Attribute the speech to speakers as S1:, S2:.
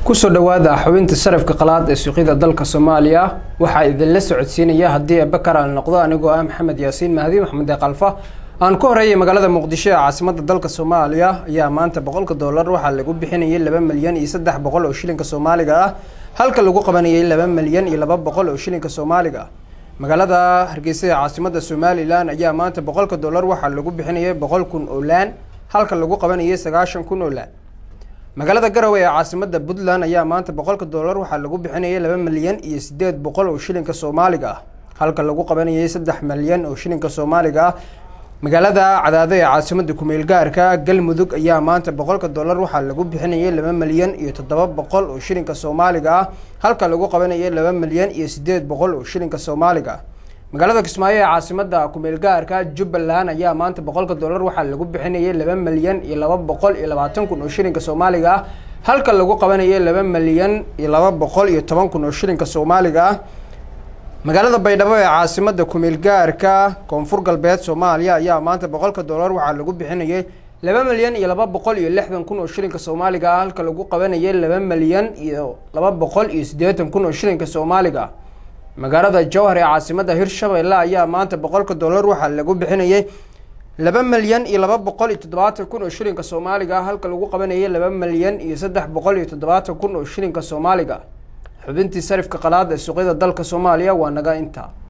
S1: kusoo dhawaada xubinta sarafka qalaad ee suuqyada dalka soomaaliya waxaa idinla socodsiinaya haddii bakar aan noqdo anigoo ah maxamed yaasiin mahdi maxamed kalfa aan ku horeeyay magaalada muqdisho ee caasimada dalka soomaaliya ayaa maanta boqolka doolar waxaa lagu bixinayay laba milyan iyo saddex boqol oo shilinka soomaaliga ah halka lagu qabanayay laba milyan iyo laba boqol oo shilinka soomaaliga ah magaalada hargeysa ee caasimada somalilan ayaa maanta boqolka doolar waxaa lagu bixinayay boqol kun oo laan halka lagu qabanayay sagaashan kun oo laan magaalada garowe ee caasimada puntland ayaa maanta boqolka doolar waxaa lagu bixinayay laba milyan iyo sideed boqol oo shilinka soomaaliga ah halka lagu qabanayay saddex milyan oo shilinka soomaaliga ah magaalada cadaado ee caasimada kumeel gaarka galmudug ayaa maanta boqolka doolar waxaa lagu bixinayay laba milyan iyo toddoba boqol oo shilinka soomaaliga ah halka lagu qabanayay laba milyan iyo sideed boqol oo shilinka soomaaliga ah magaalada kismaayo ee caasimada kumeel gaarka jubbaland ayaa maanta boqolka doolar waxaa lagu bixinayay laba milyan iyo laba boqol iyo labaatan kun oo shilinka soomaaliga ah halka lagu qabanayay laba milyan iyo laba boqol iyo toban kun oo shilinka soomaaliga ah magaalada baydhabo ee caasimada kumeel gaarka koonfur galbeed soomaaliya ayaa maanta boqolka doolar waxaa lagu bixinayay laba milyan iyo laba boqol iyo lixdan kun oo shilinka soomaaliga ah halka lagu qabanayay laba milyan iyo laba boqol iyo siddeetan kun oo shilinka soomaaliga ah magaalada jowhar ee caasimada hirshabelle ayaa maanta boqolka doolar waxaa lagu bixinayay laba milyan iyo laba boqol iyo toddobaatan kun oo shilinka soomaaliga ah halka lagu qabanayay laba milyan iyo saddex boqol iyo toddobaatan kun oo shilinka soomaaliga xubintii sarifka qalaad ee suuqyada dalka soomaaliya waa naga intaa